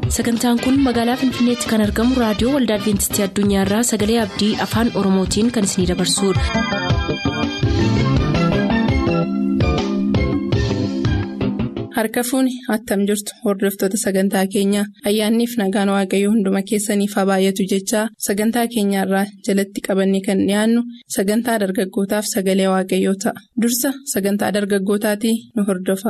sagantaan kun magaalaa finfinneetti kan argamu raadiyoo waldaa adventistii addunyaarraa sagalee abdii afaan oromootiin kan isinidabarsudha. harka fuuni attam jirtu hordoftoota sagantaa keenyaa ayyaanniif nagaan waaqayyoo hunduma keessaniif haa baay'atu jechaa sagantaa keenyaarraa jalatti qabannee kan dhiyaannu sagantaa dargaggootaaf sagalee waaqayyoo ta'a dursa sagantaa dargaggootaatii nu hordofa.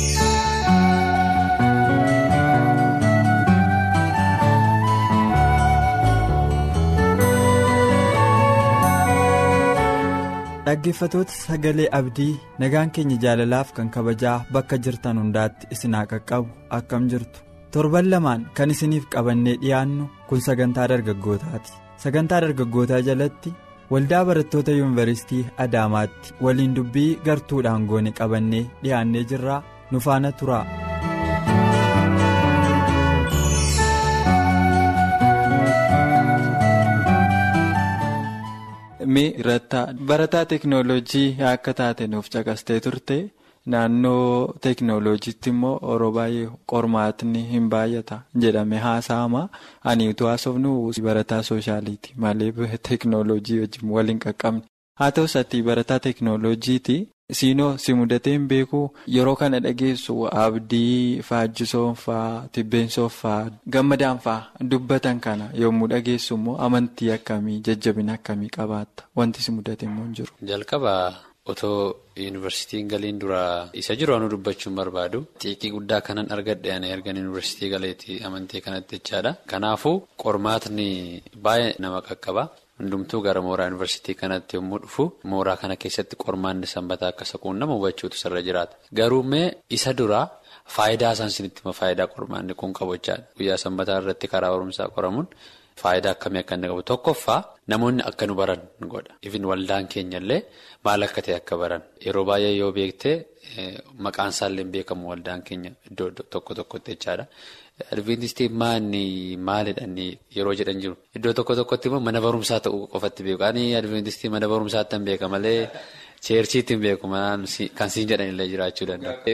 dhaggeeffatoota sagalee abdii nagaan keenya jaalalaaf kan kabajaa bakka jirtan hundaatti isin haa qaqqabu akkam jirtu torban lamaan kan isiniif qabannee dhiyaannu kun sagantaa dargaggootaati sagantaa dargaggootaa jalatti waldaa barattoota yuunivarsiitii adaamaatti waliin dubbii gartuudhaan goone qabannee dhiyaannee jirraa nu faana turaa. barataa teeknooloojii akka taate nuuf caqastee turte naannoo teeknooloojiitti immoo yeroo baay'ee qormaatni hin baay'ata jedhame haasa'ama ani utuu haasofnu barataa sooshaaliiti malee teeknooloojii wajjin waliin qaqqabne haa ta'us ati barataa teeknooloojiiti siinoo si mudatee hin beeku yeroo kana dhageessu abdii faajjisoonfaa tibbeensoonfaa gammadaanfaa dubbatan kana yommuu dhageessu immoo amantii akkamii jajjabina akkamii qabaatta wanti si mudate immoo hin jiru. jalqaba otoo yuunivarsiitiin galiin dura isa jiru anu dubbachuun barbaadu xiiqii guddaa kanan argadhe ani ergan yuunivarsiitii galeetti amantii kanatti jechaadha kanaafuu qormaatni baay'ee nama qaqqaba. hundumtuu gara mooraa yuunivarsiitii kanatti yommuu dhufu mooraa kana keessatti qormaanni sanbataa akka saquun nama hubachuutu sirra jiraata garuumee isa duraa faayidaa isaan sinitti faayidaa qormaanni kun qabu jechaadha guyyaa sanbataa irratti karaa barumsaa qoramuun faayidaa akkamii akka inni qabu tokkoffaa namoonni akka nu baran godha ifin waldaan keenyallee maal akka ta'e akka baran yeroo baay'ee yoo beektee maqaan isaallee beekamu waldaan keenya iddoo tokko tokkotti jechaadha. Adventistii maanni maalidhaan yeroo jedhan jiru iddoo tokko tokkotti immoo mana barumsaa ta'uu qofatti beeku ani adventistii mana barumsaatti hin beeka malee cheerchiitti hin beeku kan siin jedhanillee jiraachuu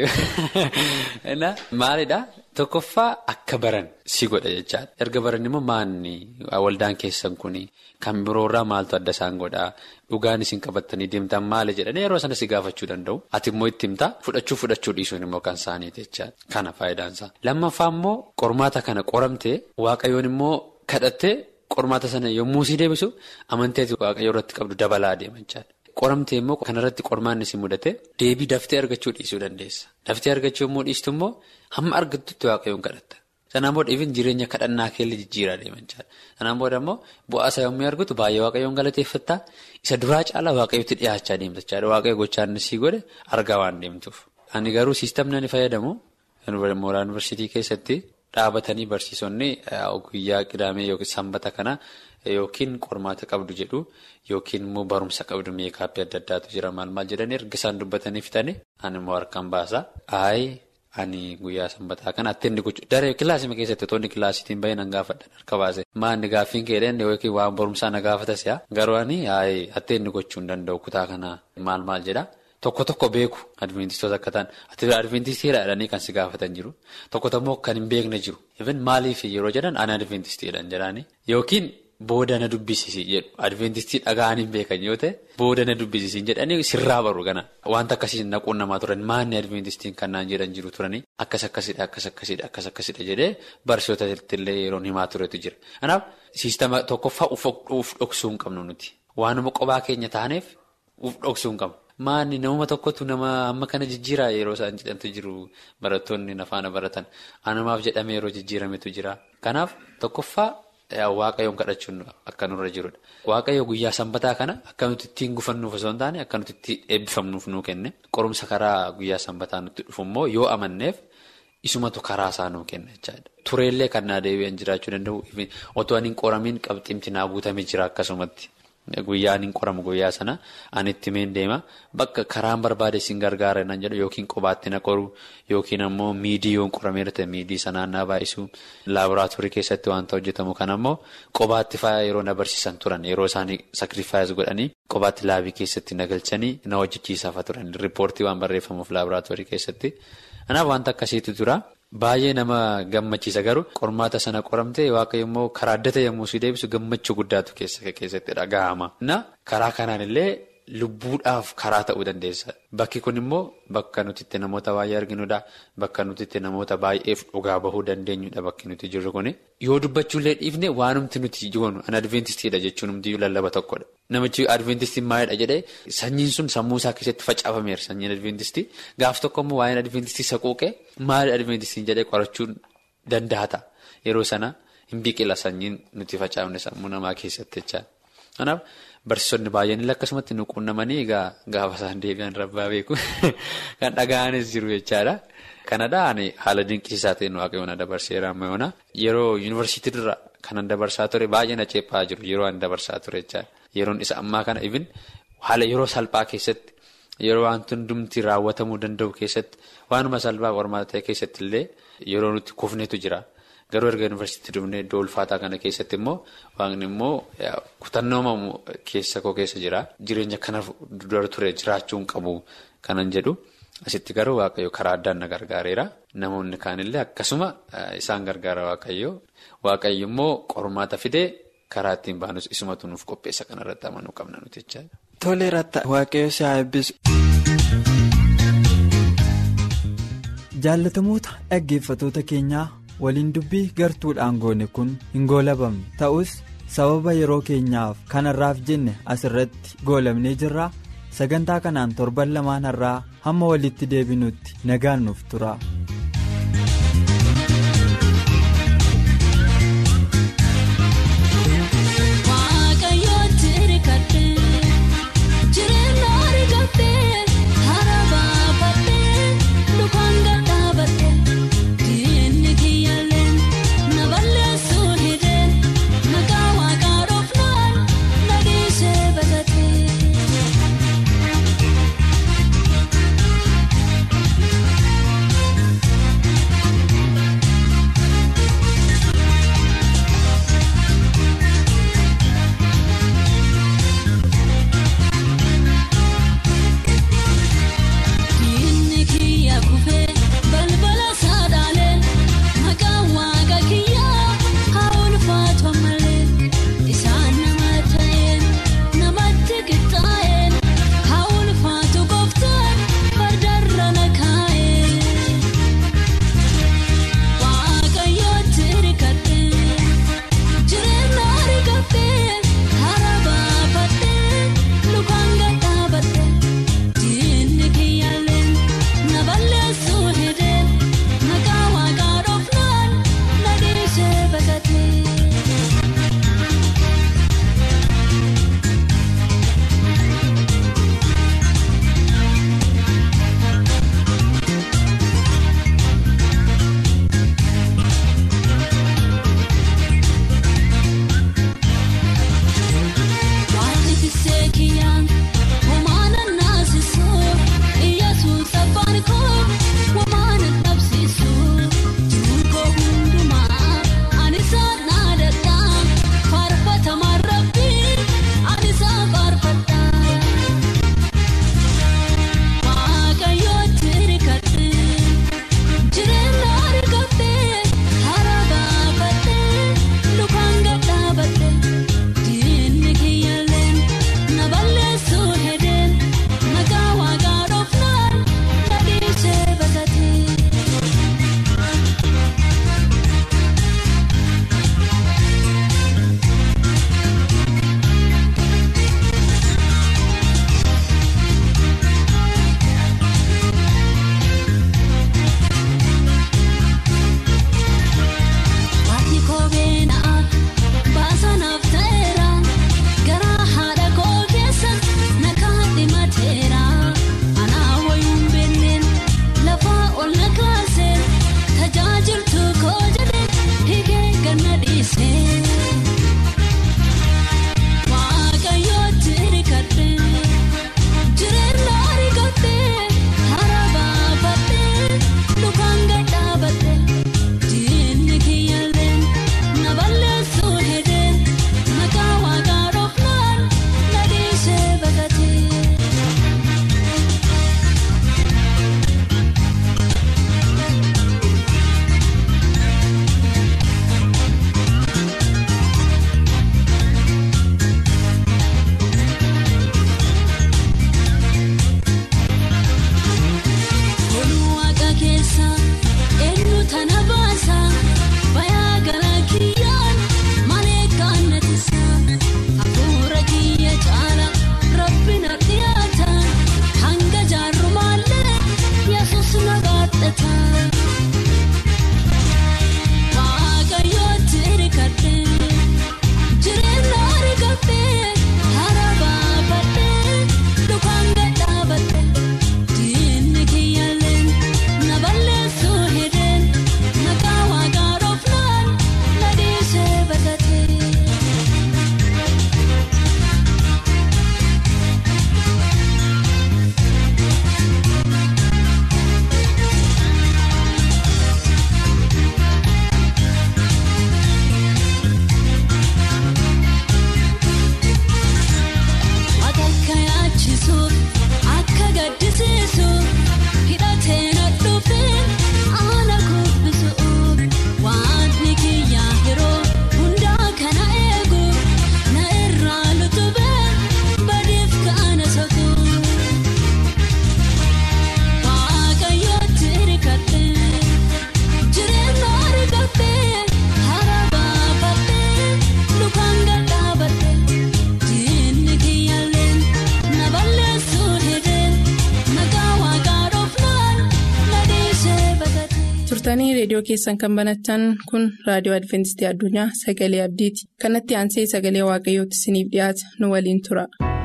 danda'u. Maalidhaa tokkoffaa akka baran si godha jechaadha erga baran immoo maanni waldaan keessan kuni kan biroorraa maaltu adda isaan godhaa dhugaan isin qabattanii deemtan maali jedhanii yeroo sana si gaafachuu danda'u ati immoo itti himtaa fudhachuu fudhachuu dhiisuun immoo kan isaaniiti jechaadha kana faayidaansaa. Lammaffaa immoo qormaata kana qoramtee waaqayyoon immoo kadhattee qormaata sana yommuu si deebisu amantii waaqayyoo irratti qabdu dabalaa deema jechaadha. Qoramtee immoo kanarratti qormaanni si mudate deebii daftee argachuu dhiisuu dandeessa. Daftee argachuu yommuu dhiistu immoo hamma argattutti waaqayyoon kadhatta. Sanaan booda ifin jireenya kadhannaa keellee jijjiiraa deeman jechaadha. Sanaan booda immoo bu'aasaa yommuu argatu baay'ee waaqayyoon galateeffattaa isa duraa caalaa waaqayyootti dhiyaachaa deemta jechaadha. Waaqayyo gochaa inni sii godhe argaa waan deemtuuf. Ani garuu siistamni ani fayyadamu mooraa yuunivarsiitii keessatti dhaabatanii barsiisonni guyyaa qidaamee yookiin sanbata kana yookiin qormaata qabdu jedhu yookiin immoo barumsa qabdu meekaappii adda addaatu jira maal maal jedhanii erga isaan dubbatanii fitanii ani immoo harkaan baasa. Ayi ani guyyaa sanbataa kana atteenni gochuu daree kilaasii keessatti toonni kilaasiitiin bahee nan gaafadhan harka baase maanni gaaffiin keedhaan yookiin waan barumsaa na gaafatas yaa garuu ani atteenni gochuu hin danda'u kutaa kana maal maal jedha. Tokko tokko beeku adventistoota akka ta'an ati adventistiidha jedhanii kan si gaafatan jiru tokko immoo kan hin beekne jiru even maaliif yeroo jedhan ani adventistiidhaan jedhanii yookiin booda na dubbisiisi jedhu adventistii dhaga'anii hin beekan yoo ta'e booda na dubbisiisi jedhanii sirraa baru gana wanta akkasiin naquun namaa turan maanni adventistiin kan naan jedhan jiru turanii akkas akkasidha akkas akkasidha akkas akkasidha jedhee barsiisota illee yeroon himaa turetu jira kanaaf siistama tokkoffaa uf dhoksuu hin qabnu nuti waanuma qophaa keenya taaneef uf dhoksuu hin qabnu. Maanni namuma tokkotu nama amma kana jijjiiraa yeroo isaan jedhamtu jiru barattoonni nafaana baratan anumaaf jedhamee yeroo jijjiirametu jira. Kanaaf tokkoffaa waaqayyoon kadhachuun akka nurra jirudha. Waaqayyo guyyaa sanbataa kana akka nuti ittiin gufannuuf osoo hin taane akka nuti ittiin eebbifamnuuf nuu kenne qorumsa karaa guyyaa sanbataa nutti dhufu immoo yoo amanneef isumatu karaa isaa nuu kenna jechaadha. Tureellee kan naa deebi'an jiraachuu danda'u otoo ani hin qoramiin qabxiimti naa guutamee jira akkasumatti. Guyyaan hin qoramu guyyaa sana ani itti meen deema bakka karaan barbaade isin gargaara nan jedhu yookiin qobaatti na qoru yookiin ammoo miidii yoon qorameera ta'e miidii sanaan na baay'isu laaboraatoorii keessatti wanta hojjetamu kan ammoo qobaatti fa'aa yeroo na barsiisan turan yeroo isaanii sakrifaayis godhanii qobaatti laabii keessatti na galchanii na hojjechiisaa turan riippoortii waan barreeffamuuf laaboraatoorii keessatti kanaaf wanta akkasiitu jira baay'ee nama gammachiisa garuu qormaata sana qoramtee waaqayyo immoo karaa addata yommuu si deebisu gammachuu guddaatu keessatti dhaga'ama. Na karaa kanaan illee lubbuudhaaf karaa ta'uu dandeessa. Bakki kun immoo bakka nuti itti namoota baay'ee arginudha. Bakka nuti itti namoota baay'eef dhugaa bahuu dandeenyudha bakki nuti jirru kuni. Yoo dubbachuullee dhiifne waanumti nuti goonu an adventistiidha jechuun humti lallaba tokkodha. Namichi adventistii maalidha jedhee sanyiin sun sammuu isaa keessatti facaafameera sanyiin adventistii. Gaaf tokko immoo waa'een adventistii saquuqee maali adventistiin jedhee qorachuun danda'a ta'a. Yeroo sana hin biqila sanyiin nuti facaafne sammuu namaa keessatti jecha. Kanaaf barsiisonni baay'een illee akkasumatti nu quunnamanii egaa gaafa isaan deebi'an rabbaa beeku kan dhaga'anis jiru jechaadha. Kanadhaan haala dinqisiisaa ta'een waaqayyoon dabarseera ammayyoona. Yeroo yuunivarsiitii dura kanan dabarsaa ture baay'ee na ceephaa jiru yeroo an dabarsaa ture jechaadha. Yeroon isa ammaa kana ibin haala yeroo salphaa keessatti yeroo wanti hundumti raawwatamuu danda'u keessatti waanuma salphaa qormaata ta'e keessatti illee yeroo nuti kufnetu jira. Garuu erga yuunivarsiitii dhufnee iddoo ulfaataa kana keessatti immoo waaqni immoo kutannoo keessa koo keessa jira. Jireenya kana dura ture jiraachuun qabu kanan jedhu. Asitti garuu waaqayyo karaa addaan na gargaareera. Namoonni kaanillee akkasuma isaan gargaara waaqayyo. Waaqayyo immoo qormaata fidee karaa ittiin baanus isumatu nuuf qopheessa kanarratti amanuu qabna nuti jechaadha. Toleerata waaqayyo si haa eebbisu. Jaallatamoota dhaggeeffatoota keenyaa waliin dubbii gartuudhaan goone kun hin goolabamne ta'us sababa yeroo keenyaaf kanarraaf jenne asirratti goolabnee jirra. sagantaa kanaan torban lamaan har'aa hamma walitti deebinutti nagaan nuuf tura. reediyoo keessan kan banatan kun raadiyoo adventistii addunyaa sagalee abdiiti kanatti aansee sagalee waaqayyootti isiniif dhiyaata nu waliin tura.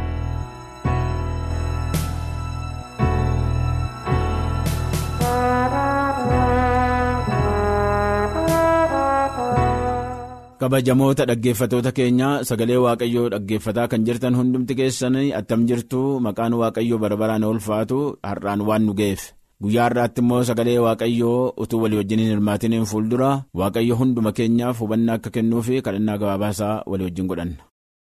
kabajamoota dhaggeeffatoota keenya sagalee waaqayyoo dhaggeeffataa kan jirtan hundumti keessanii attam jirtu maqaan waaqayyoo bara baraan ulfaatu har'aan waan nu ga'eef guyyaa har'aatti immoo sagalee waaqayyoo utuu walii wajjin hin hirmaatiniin fuuldura waaqayyo hunduma keenyaaf hubannaa akka kennuufi kadhannaa gabaabaasaa walii wajjin godhanna.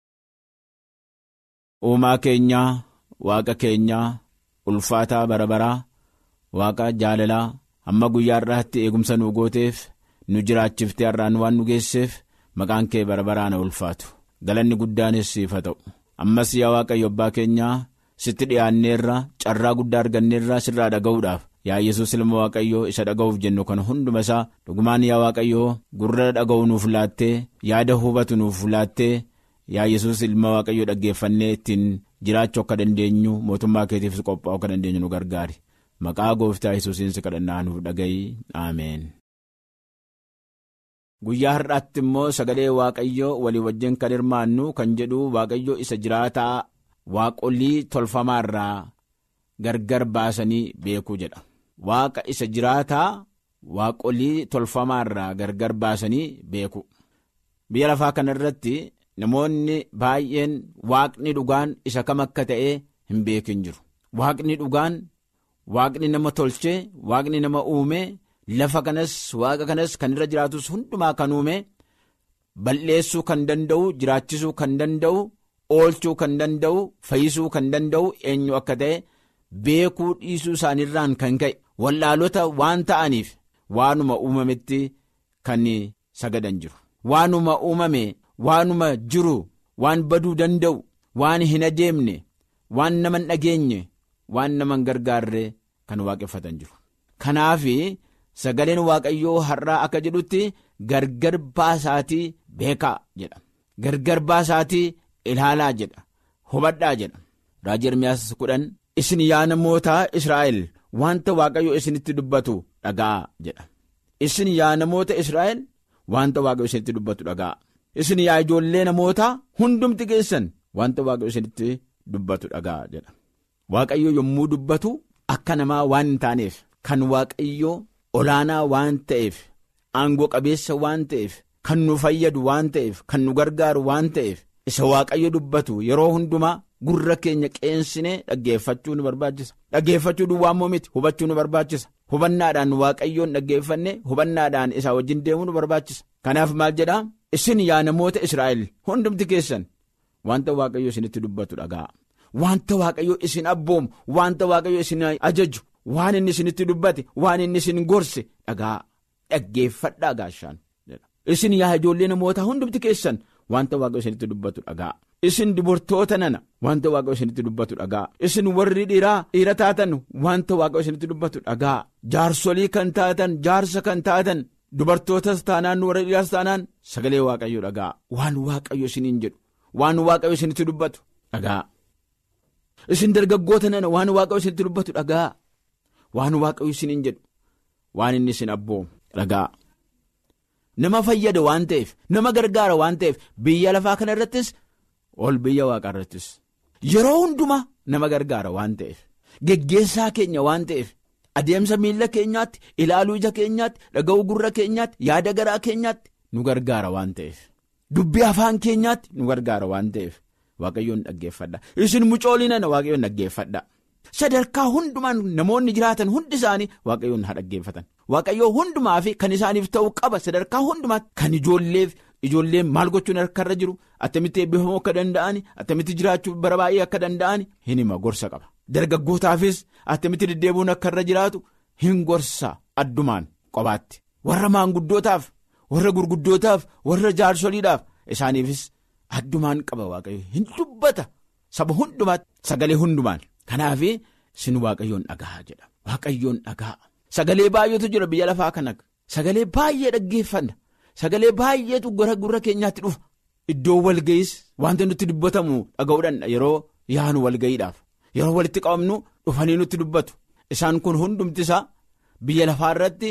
uumaa keenyaa waaqa keenyaa ulfaataa bara baraa waaqa jaalalaa hamma guyyaa har'aatti eegumsa nu gooteef nu jiraachiftee har'aan waan nu geesseef. maqaan kee bara baraan ulfaatu galanni guddaanis siif haa ta'u ammas yaa waaqayyo abbaa keenyaa sitti dhiyaanneerra carraa guddaa arganneerra sirraa dhaga'uudhaaf yaa yesus ilma waaqayyoo isa dhaga'uuf jennu kan hunduma isaa dhugumaan yaa waaqayyoo gurra dhaga'u nuuf laattee yaada hubatu nuuf laattee yaa yesus ilma waaqayyoo dhaggeeffannee ittiin jiraachuu akka dandeenyu mootummaa keetiifis qophaa'uu akka dandeenyu nu gargaari maqaa gooftaa yesuusiin si kadhannaa nuuf dhaga'i ameen. guyyaa har'aatti immoo sagalee waaqayyoo walii wajjin kan hirmaannu kan jedhu waaqayyo isa jiraataa waaqolii tolfamaarraa gargar baasanii beekuu jedha waaqa isa jiraataa waaqolii tolfamaarraa gargar baasanii beeku biyya lafaa kana irratti namoonni baay'een waaqni dhugaan isa kam akka ta'e hin beekin jiru waaqni dhugaan waaqni nama tolchee waaqni nama uume. lafa kanas waaqa kanas kan irra jiraatus hundumaa kan uume balleessuu kan danda'u jiraachisuu kan danda'u oolchuu kan danda'u fayyisuu kan danda'u eenyu akka ta'e beekuu dhiisuu isaaniirraan kan ka'e wallaalota waan ta'aniif waanuma uumametti kan sagadan jiru waanuma uumame waanuma jiru waan baduu danda'u waan hin adeemne waan nama hin dhageenye waan nama hin gargaarre kan waaqeffatan jiru kanaaf. sagaleen waaqayyoo har'aa akka jedhutti gargar baasaatii beekaa jedha gargar baasaatii ilaalaa jedha hubadhaa jedha raajii ermiyaas kudhan isin yaa namoota israa'el wanta waaqayyo isinitti dubbatu dhaga'a jedha isin yaa namoota israa'el wanta waaqayyo isinitti dubbatu dhaga'a isin yaa ijoollee namoota hundumti keessan wanta waaqayyo isinitti dubbatu dhaga'a jedha waaqayyo yommuu dubbatu akka namaa waan hin taaneef kan waaqayyo. olaanaa waan ta'eef aangoo qabeessa waan ta'eef kan nu fayyadu waan ta'eef kan nu gargaaru waan ta'eef isa waaqayyo dubbatu yeroo hundumaa gurra keenya qeensinee dhaggeeffachuu nu barbaachisa dhaggeeffachuu duwwaa immoo miti hubachuu nu barbaachisa hubannaadhaan waaqayyoon dhaggeeffanne hubannaadhaan isaa wajjin deemuu nu barbaachisa kanaaf maal jedhaa isin yaa namoota israa'el hundumti keessan wanta waaqayyo isinitti dubbatu dhaga'a wanta waaqayyo isin abboomu wanta waaqayyo isin ajaju. waan inni isinitti dubbate waan inni isin gorse dhagaa dhaggeeffadhaa gaashaan isin yaa ijoollee namoota hundumti keessan wanta waaqayyo isinitti dubbatu dhagaa isin dubartoota nana wanta waaqayyo isinitti dubbatu dhagaa isin warri dhiiraa dhiira taatan wanta waaqayyo isinitti dubbatu dhagaa jaarsolii kan taatan jaarsa kan taatan dubartootas taanaan warra dhiiraas taanaan sagalee waaqayyo dhagaa waan waaqayyo isiniin jedhu waan waaqayyo isinitti dubbatu dhagaa isin dargaggoota nana waan waaqayyo isinitti dubbatu dhagaa. waan waaqayyo isiniin jedhu waan inni isin abboomu dhagaa nama fayyada waan ta'eef nama gargaara waan ta'eef biyya lafaa kana irrattis ol biyya waaqaa irrattis yeroo hundumaa nama gargaara waan ta'eef geggeessaa keenya waan ta'eef adeemsa miila keenyaatti ilaaluu ija keenyaatti dhaga'uu gurra keenyaatti yaada garaa keenyaatti nu gargaara waan ta'eef dubbii afaan keenyaatti nu gargaara waan ta'eef waaqayyoon dhaggeeffadha isin mucoolinana waaqayyoon dhaggeeffadha. sadarkaa hundumaan namoonni jiraatan hundi isaanii waaqayyoon haa dhaggeeffatan waaqayyoo hundumaa fi kan isaaniif ta'uu qaba sadarkaa hundumaatti kan ijoolleef ijoolleen maal gochuun harkarra jiru attamitti eebbifamuu akka danda'an attamitti jiraachuu bara baay'ee akka danda'an hin hima gorsa qaba dargaggootaafis attamitti deddeebi'uun akka irra jiraatu hin gorsa addumaan qobaatti warra maanguddootaaf warra gurguddootaaf warra jaarsoliidhaaf isaaniifis addumaan qaba waaqayyo hin dubbata saba hundumaatti sagalee hundumaan. Kanaaf sin waaqayyoon dhagaa jedha waaqayyoon dhagaa sagalee baay'eetu jira biyya lafaa kana sagalee baay'ee dhaggeeffanna sagalee baay'eetu gara gurra keenyaatti dhufa iddoo walga'iis wanta nutti dubbatamu dhaga'uudhaan yeroo yaanu walga'iidhaaf yeroo walitti qabamnu dhufanii nutti dubbatu isaan kun hundumti isaa biyya lafaa irratti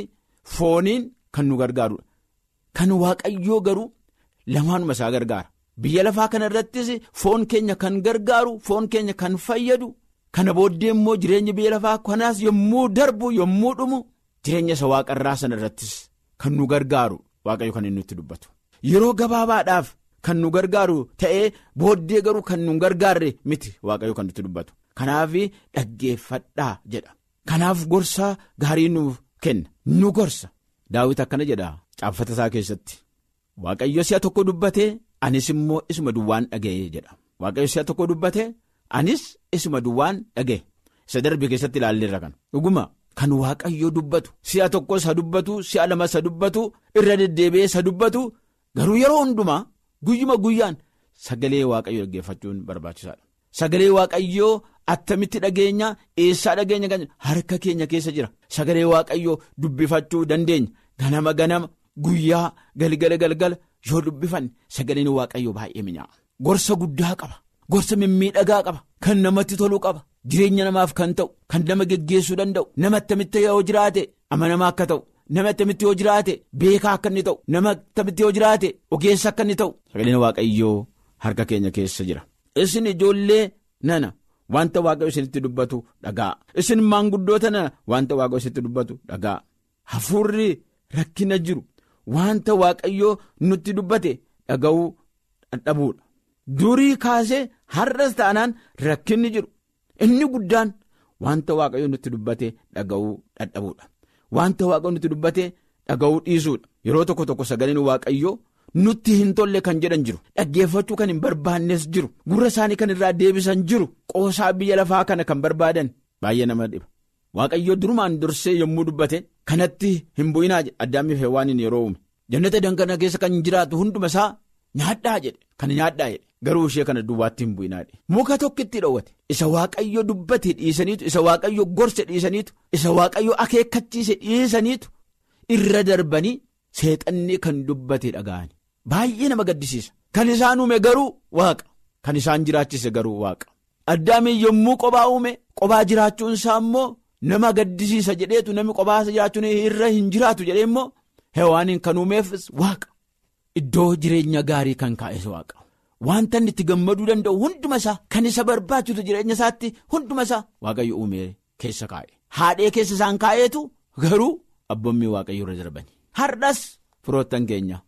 fooniin kan nu gargaarudha. Kan waaqayyoo garuu lamaanuma isaa gargaara. Biyya lafaa kana irrattis foon keenya kan gargaaru foon keenya kan fayyadu kana booddee immoo jireenya biyya lafaa kanaas yommuu darbu yommuu dhumu jireenya isa waaqarraa sana irrattis kan nu gargaaru waaqayyo kan inni nutti dubbatu. Yeroo gabaabaadhaaf kan nu gargaaru ta'ee booddee garuu kan nu gargaarre miti waaqayyo kan nutti dubbatu. Kanaaf dhaggeeffadhaa jedha. Kanaaf gorsa gaarii nuuf kenna nu gorsa. Daawit akkana jedha caaffata isaa keessatti. Waaqayyo si'a tokko dubbatee anis immoo isuma duwwaan dhaga'ee jedha. Waaqayyo si'a tokko dubbatee anis isuma duwwaan dhaga'e. Isa darbe keessatti ilaalleerra kan. Dhuguma kan waaqayyo dubbatu si'a tokko isa dubbatu si'a lama isa dubbatu irra deddeebi'ee isa dubbatu garuu yeroo hundumaa guyyuma guyyaan sagalee waaqayyo dhaggeeffachuun barbaachisaadha. Sagalee waaqayyoo attamitti dhageenya eessaa dhageenya kan harka keenya keessa jira. Sagalee waaqayyoo dubbifachuu dandeenya. Ganama ganama guyyaa galgala galgala yoo dubbifanne sagaleen waaqayyoo baay'ee mi'aawa. Gorsa guddaa qaba. Gorsa mimmiidhagaa qaba. Kan namatti tolu qaba. Jireenya namaaf kan ta'u. Kan nama geggeessuu danda'u. Nama attamitti yoo jiraate amanamaa akka ta'u. Nama attamitti yoo jiraate beekaa akka inni ta'u. Nama attamitti yoo jiraate ogeessa akka inni ta'u. Sagaleen waaqayyoo harka keenya keessa jira. Isin ijoollee nana wanta waaqayyo isinitti dubbatu dhagaa. Isin maanguddoota nana wanta waaqayyo isinitti dubbatu dhagaa. Hafuurri rakkina jiru wanta waaqayyo nutti dubbate dhaga'uu dadhabuudha. Durii kaasee har'as taanaan rakkinni jiru. Inni guddaan wanta waaqayyo nutti dubbate dhaga'uu dadhabuudha. Wanta waaqayyo nutti dubbate dhaga'uu dhiisuudha. Yeroo tokko tokko sagaleen waaqayyoo. nutti hin tolle kan jedhan jiru dhaggeeffachuu kan hin barbaannes jiru gurra isaanii kan irraa deebisan jiru qoosaa biyya lafaa kana kan barbaadan baay'ee nama dhiba waaqayyoo durumaan dursee yommuu dubbate kanatti hin bu'inaa jedhe addaamiif heewwaaniin yeroo uume jannata dankana keessa kan jiraatu hunduma isaa nyaadhaa jedhe kan nyaadhaa jedhe garuu ishee kana duwwaatti hin bu'inaa jedhe muka tokkitti dhoowwate isa waaqayyo dubbate dhiisaniitu isa waaqayyo gorse dhiisaniitu isa waaqayyo akeekkachiise dhiisaniitu irra darbanii seexanni kan dubbate dhaga'ani. Baay'ee nama gaddisiisa. Kan isaan uume garuu waaqa. Kan isaan jiraachise garuu waaqa. Addaamiin yommuu qophaa uume qophaa jiraachuun isaa immoo nama gaddisiisa jedheetu namni qophaa jiraachuun irra hin jiraatu jedhee immoo hewaaniin kan uumeefis waaqa. Iddoo jireenya gaarii kan kaa'es waaqa. Wanta inni itti gammaduu danda'u hunduma isaa kan isa barbaachisu jireenya isaatti hunduma isaa waaqayyo uumee keessa kaa'e. Haadhee keessa isaan kaa'eetu garuu abboommii waaqayyo irra darbani. Har'as firoottan keenya.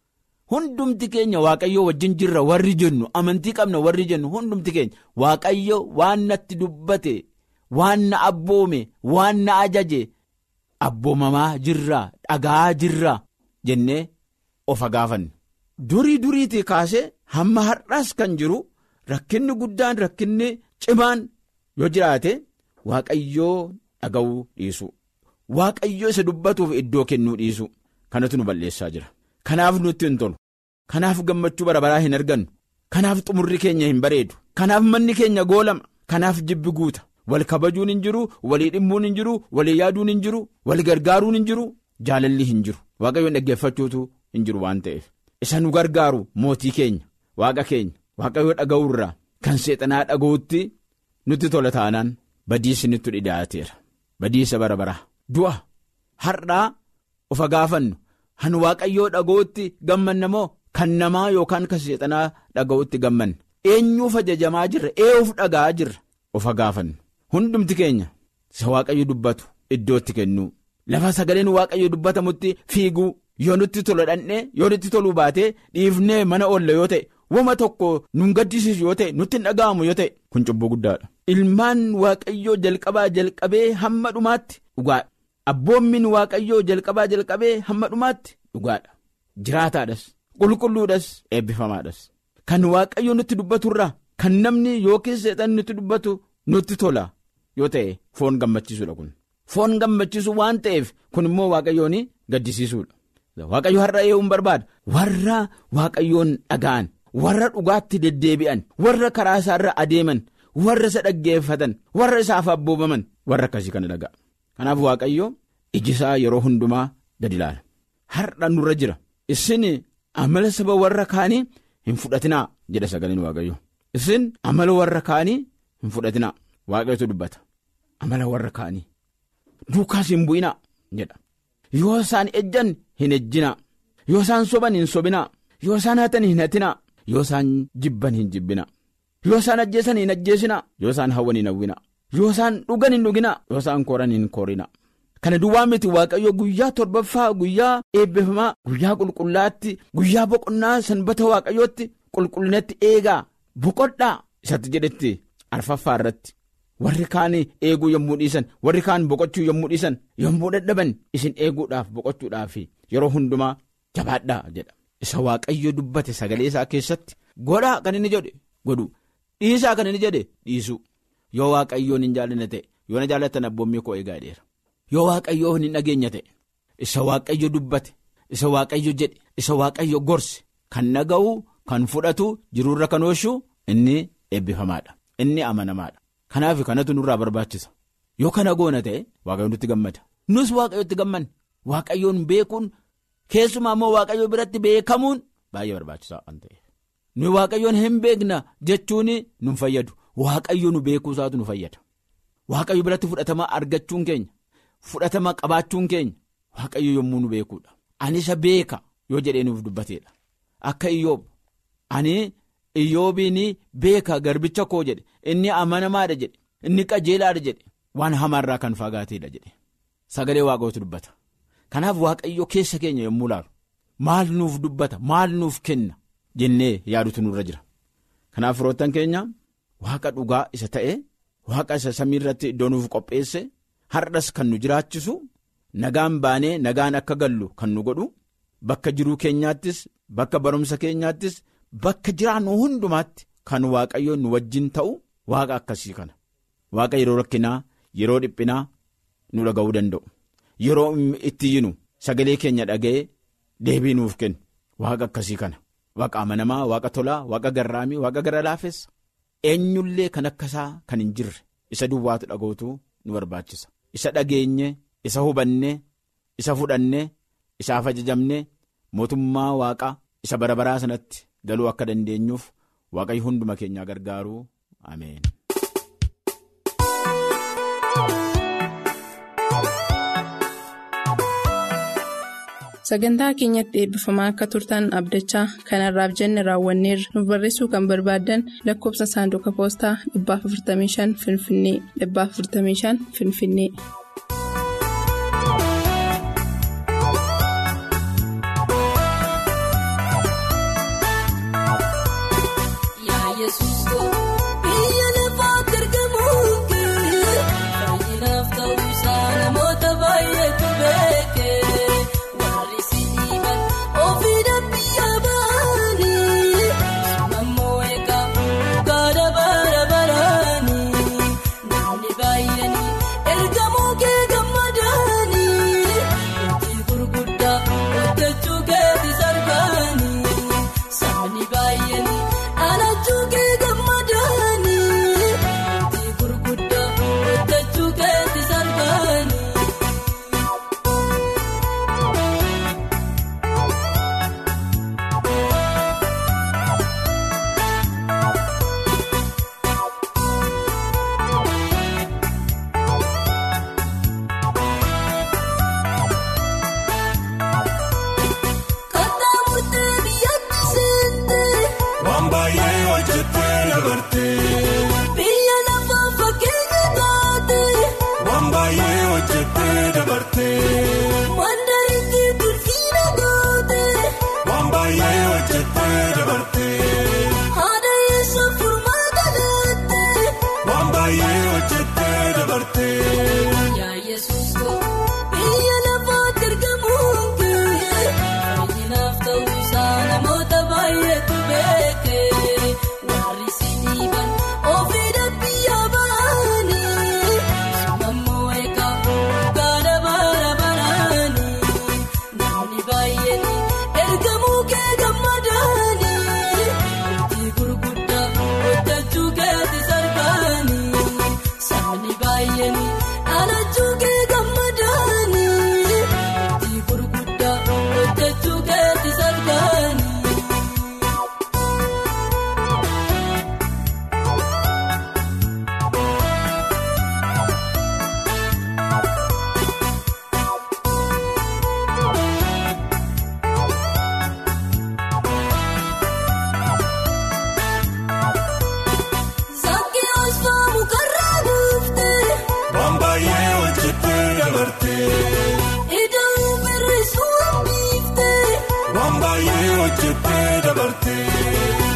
Hundumti keenya waaqayyo wajjin jirra warri jennu amantii qabna warri jennu hundumti keenya waaqayyo waan natti dubbate waan na abboome waan na ajaje abboomamaa jirra dhagaa jirra jennee of gaafanne. Durii duriitii kaasee hamma har'aas kan jiru rakkinni guddaan rakkinni cimaan yoo jiraate waaqayyoo dhaga'uu dhiisu waaqayyo isa dubbatuuf iddoo kennuu dhiisu kanatu nu balleessaa jira. Kanaaf nutti hin tolu. Kanaaf gammachuu bara baraa hin argannu. Kanaaf xumurri keenya hin bareedu. Kanaaf manni keenya goolama. Kanaaf jibbi guuta. Wal kabajuun hin jiru, walii dhimmuun hin jiru, walii yaaduun hin jiru, wal gargaaruun hin jiru, jaalalli hin jiru. Waaqayyoon dhaggeeffachuutu hin jiru waan ta'eef. Isa nu gargaaru mootii keenya, waaqa keenya, waaqayyoo dhaga'uurraa kan seexanaa dhaga'utti nutti tola taanaan badiisi nutti dhiyaateera. Badiisa bara baraa. Du'a har'aa of gaafannu. Han waaqayyoo dhaga'utti gammanna moo kan namaa yookaan kan seexanaa dhaga'utti gammanna eenyuuf ajajamaa jirra eenyuuf dhaga'aa jirra of gaafannu hundumti keenya isa waaqayyo dubbatu iddootti kennu lafa sagaleen waaqayyo dubbatamutti fiiguu yoo nutti tola dhandhee yoo nutti toluu baatee dhiifnee mana oolla yoo ta'e wama tokko nun gaddisiisu yoo ta'e nutti hin dhaga'amu yoo ta'e kun cubbuu guddaadha. Ilmaan waaqayyoo jalqabaa jalqabee hamma dhumaatti dhugaadha. Abboommin waaqayyoo jalqabaa jalqabee hamma dhumaatti dhugaadha. Jiraataadhas qulqulluudhas eebbifamaadhas. Kan waaqayyoo nutti dubbaturraa kan namni yookiin seexan nutti dubbatu nutti tola yoo ta'e foon gammachiisuudha kun. Foon gammachiisu waan ta'eef kun immoo waaqayyoon gaddisiisuudha. Waaqayyo har'a eeguun barbaada. Warra waaqayyoon dhaga'an warra dhugaatti deddeebi'an warra karaa isaarra adeeman warra isa dhaggeeffatan warra isaaf abboomaman warra akkasii kana dhaga'a. Kanaaf waaqayyo iji isaa yeroo hundumaa gadi ilaala. Har'a nurra jira. Isin amala saba warra kaanii hin fudhatinaa jedha sagaleen waaqayyo. Isin amala warra kaanii hin fudhatinaa waaqayyotu dubbata. Amala warra kaanii. Duukaas hin bu'inaa jedha. yoo isaan ejjan hin ejjinaa yoo isaan soban hin sobinaa yoo isaan hatan hin hatinaa yoo isaan jibban hin jibbinaa yoo isaan ajjeesan hin ajjeesinaa yoo isaan hawwan hin hawwinaa yoo isaan dhugan hin dhuginaa yoo isaan koran hin korinaa. Kana duwwaa miti waaqayyo guyyaa torbaffaa guyyaa eebbifamaa guyyaa qulqullaatti guyyaa boqonnaa sanbata waaqayyootti qulqullinatti eegaa boqodhaa isatti jedhetti arfaffaa irratti warri kaan eeguu yommuu dhiisan warri kaan boqochuu yommuu dhiisan yommuu dadhaban isin eeguudhaaf boqochuudhaaf yeroo hundumaa jabaadhaa jedha isa waaqayyo dubbate sagalee isaa keessatti godhaa kan inni jedhe godhu dhiisaa kan inni jedhe dhiisu yoo waaqayyoon hin jaallanne ta'e yoo na jaallattan abboommii koo eegaa dheera. yoo waaqayyoo hin dhageenya ta'e isa waaqayyo dubbate isa waaqayyo jedhe isa waaqayyo gorse kan dhaga'u kan fudhatu jiruurra kan oolchu inni eebbifamaadha inni amanamaadha kanaaf kanatu nurraa barbaachisa yoo kana goona ta'e waaqayyoon nutti gammada nus waaqayyotti gammanne waaqayyoon beekuun keessumaa immoo waaqayyo biratti beekamuun baay'ee barbaachisaa waan ta'eef nuyi waaqayyoon hin beekna jechuun nu fayyadu waaqayyo nu beekuusaatu nu fayyada waaqayyo biratti fudhatama argachuun keenya. Fudhatama qabaachuun keenya waaqayyo yommuu nu beekuudha. Ani isa beeka yoo jedhee nuuf dubbateedha. Akka iyyoob ani iyyoobiin beeka garbicha koo jedhe inni amanamaadha jedhe inni qajeelaadha jedhe waan hamaarraa kan fagaateedha jedhe sagalee waaqayyootu dubbata. Kanaaf waaqayyo keessa keenya yommuu laalu maal nuuf dubbata maal nuuf kenna jennee yaadutu nurra jira. Kanaaf firoottan keenya waaqa dhugaa isa ta'e waaqa isa samii irratti iddoo nuuf qopheesse. Har'as kan nu jiraachisu nagaan baanee nagaan akka gallu kan nu godhu bakka jiruu keenyaattis bakka barumsa keenyaattis bakka jiraannu hundumaatti kan waaqayyoon nu wajjin ta'u waaqa akkasii kana. Waaqa yeroo rakkinaa yeroo dhiphinaa nu dhaga'uu danda'u yeroo itti yinu sagalee keenya dhaga'ee deebii nuuf kennu waaqa akkasii kana. Waaqa amanamaa waaqa tolaa waaqa garraamii waaqa gara laafessa eenyullee kan akkasaa kan hin jirre isa duwwaatu dhaga'utu nu barbaachisa. Isa dhageenye isa hubanne isa fudhanne isaaf ajajamne mootummaa waaqaa isa bara baraa sanatti galuu akka dandeenyuuf waaqayyo hunduma keenyaa gargaaru ameen. Sagantaa keenyatti eebbifamaa akka turtan abdachaa kanarraaf jenne raawwanneerra nuuf barreessuu kan barbaaddan lakkoofsa saanduqa poostaa 455 Finfinnee 455 Finfinnee. Ergamoo waan baay'ee hojjettee dabartee.